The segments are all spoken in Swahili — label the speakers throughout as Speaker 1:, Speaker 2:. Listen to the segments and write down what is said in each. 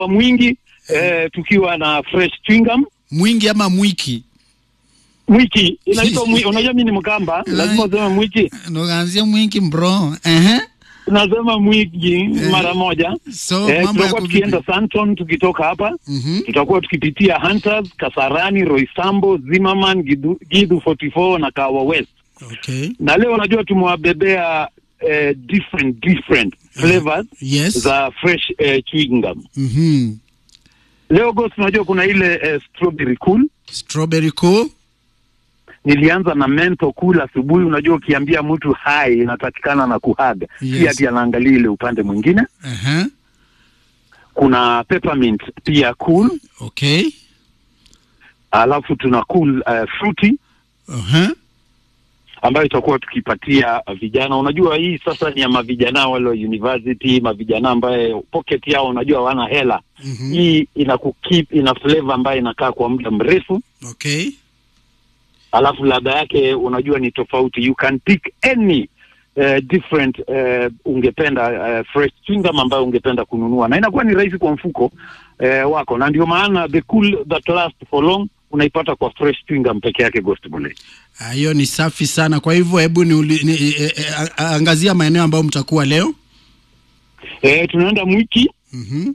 Speaker 1: mwingi eh, tukiwa na fresh chewing gum
Speaker 2: Mwingi ama mwiki?
Speaker 1: mwiki inaitwa mwi, unajua mimi ni Mkamba, lazima useme mwiki.
Speaker 2: Ndoganzia mwingi bro. Ehe.
Speaker 1: Nasema mwiki mara moja.
Speaker 2: So
Speaker 1: Eh,
Speaker 2: mambo
Speaker 1: tutakuwa
Speaker 2: yako
Speaker 1: tukienda
Speaker 2: vipi?
Speaker 1: Santon tukitoka hapa
Speaker 2: Mhm.
Speaker 1: tutakuwa tukipitia Hunters, Kasarani, Roysambo, Zimmerman, Gidu, Gidu 44 na Kawa West.
Speaker 2: Okay.
Speaker 1: Na leo unajua tumewabebea eh, different different flavors
Speaker 2: Yes.
Speaker 1: za fresh eh, chewing gum.
Speaker 2: Mhm.
Speaker 1: Leo Ghost, unajua kuna ile eh, strawberry cool.
Speaker 2: Strawberry cool.
Speaker 1: Nilianza na mento cool asubuhi. Unajua ukiambia mtu hai inatakikana na kuhaga,
Speaker 2: Yes.
Speaker 1: si ati anaangalia ile upande mwingine.
Speaker 2: Aha.
Speaker 1: Kuna peppermint pia cool,
Speaker 2: Okay.
Speaker 1: alafu tuna cool uh, fruity
Speaker 2: Aha.
Speaker 1: ambayo itakuwa tukipatia vijana. Unajua hii sasa ni ya mavijana wale wa university, mavijana ambaye pocket yao unajua hawana hela.
Speaker 2: Mhm.
Speaker 1: Hii ina kukeep, ina flavor ambayo inakaa kwa muda mrefu,
Speaker 2: Okay.
Speaker 1: alafu ladha yake unajua ni tofauti. You can pick any uh, different uh, ungependa uh, fresh chewing gum ambayo ungependa kununua, na inakuwa ni rahisi kwa mfuko uh, wako, na ndio maana the cool that last for long unaipata kwa fresh chewing gum peke yake, Ghost Bullet.
Speaker 2: Ah, Hiyo ni safi sana. Kwa hivyo hebu ni, ni, e, e, a- a- angazia maeneo ambayo mtakuwa leo.
Speaker 1: Eh, tunaenda Mwiki,
Speaker 2: Mhm.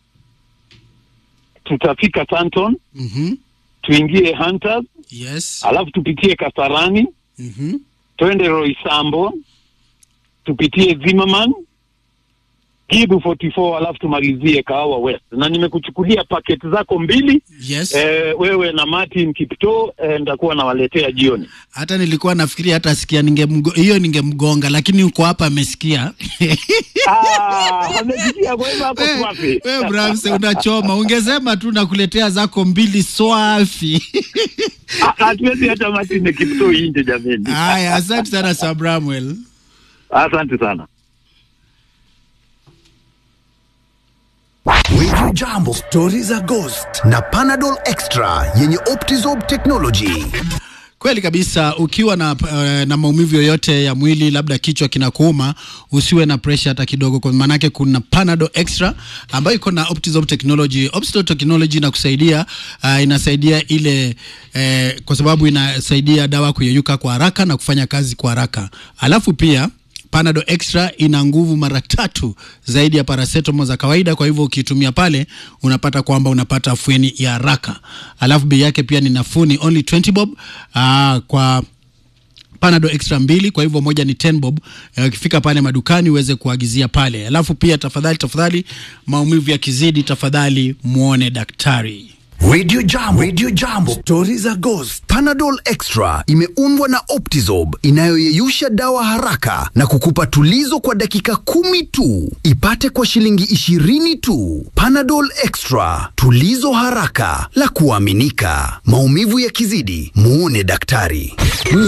Speaker 1: tutafika Santon,
Speaker 2: Mhm.
Speaker 1: tuingie Hunters,
Speaker 2: Yes.
Speaker 1: alafu tupitie Kasarani,
Speaker 2: Mhm.
Speaker 1: twende Roysambo, tupitie Zimmerman, Kibu 44, alafu tumalizie Kahawa West. Na nimekuchukulia paketi zako mbili
Speaker 2: Yes.
Speaker 1: eh, wewe na Martin Kipto eh, nitakuwa nawaletea jioni.
Speaker 2: Hata nilikuwa nafikiria hata sikia ningemgo hiyo ningemgonga, lakini uko hapa amesikia.
Speaker 1: Ah, amesikia kwa hivyo hapo swafi.
Speaker 2: Wewe Bramse unachoma, ungesema tu nakuletea zako mbili swafi.
Speaker 1: Ah, Hatuwezi hata Martin Kipto inje jameni.
Speaker 2: Haya, asante sana Sabramwel.
Speaker 1: Asante sana.
Speaker 3: Radio Jambo, stori za Ghost na Panadol Extra yenye Optizob technology.
Speaker 2: Kweli kabisa, ukiwa na, uh, na maumivu yoyote ya mwili, labda kichwa kinakuuma, usiwe na pressure hata kidogo, kwa maanake kuna Panadol Extra ambayo iko na Optizop technology. Optizop technology inakusaidia uh, inasaidia ile eh, kwa sababu inasaidia dawa kuyeyuka kwa haraka na kufanya kazi kwa haraka, alafu pia Panadol Extra ina nguvu mara tatu zaidi ya paracetamol za kawaida. Kwa hivyo ukitumia pale unapata kwamba unapata afueni ya haraka, alafu bei yake pia ni nafuu, ni only 20 bob aa, kwa Panadol extra mbili, kwa hivyo moja ni 10 bob. Eh, Ukifika pale madukani uweze kuagizia pale, alafu pia tafadhali, tafadhali, maumivu yakizidi, tafadhali muone daktari.
Speaker 3: Radio Jambo, Radio Jambo, stori za Ghost. Panadol Extra imeundwa na Optizob inayoyeyusha dawa haraka na kukupa tulizo kwa dakika kumi tu. Ipate kwa shilingi ishirini tu. Panadol Extra, tulizo haraka la kuaminika. Maumivu yakizidi, muone daktari.